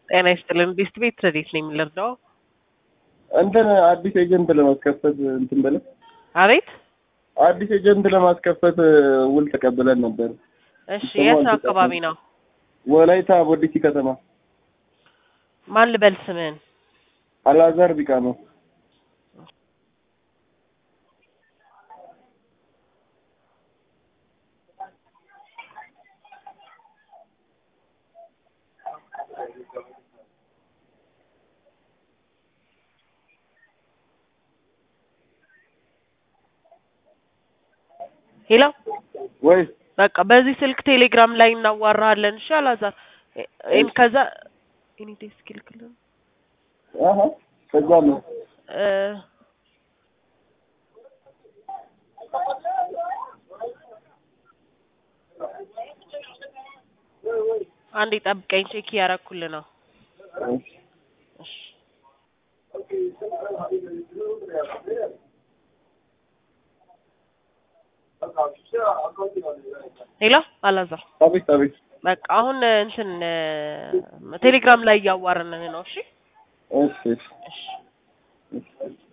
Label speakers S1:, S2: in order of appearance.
S1: ጤና ይስጥልን። ቤስት ቤት ረዴት ነው የሚለርዳው?
S2: እንትን አዲስ ኤጀንት ለማስከፈት እንትን ብለን
S1: አቤት።
S2: አዲስ ኤጀንት ለማስከፈት ውል ተቀብለን ነበር።
S1: እሺ፣ የት አካባቢ ነው?
S2: ወላይታ ቦዲቲ ከተማ።
S1: ማን ልበል ስምህን?
S2: አላዛር ቢቃ ነው።
S1: ሄሎ
S2: ወይ
S1: በቃ በዚህ ስልክ ቴሌግራም ላይ እናዋራሃለን። እሺ አላዛር ይሄን ከዛ እኔ ዴስክ ልክልህ
S2: አሀ ከዛ ነው
S1: እ አንዴ ጠብቀኝ፣ ቼክ እያደረኩልህ ነው። እሺ ሄሎ አላዛር
S2: አቤት አቤት
S1: በቃ አሁን እንትን ቴሌግራም ላይ እያዋረንን ነው። እሺ
S2: እሺ እሺ
S1: እሺ
S2: እሺ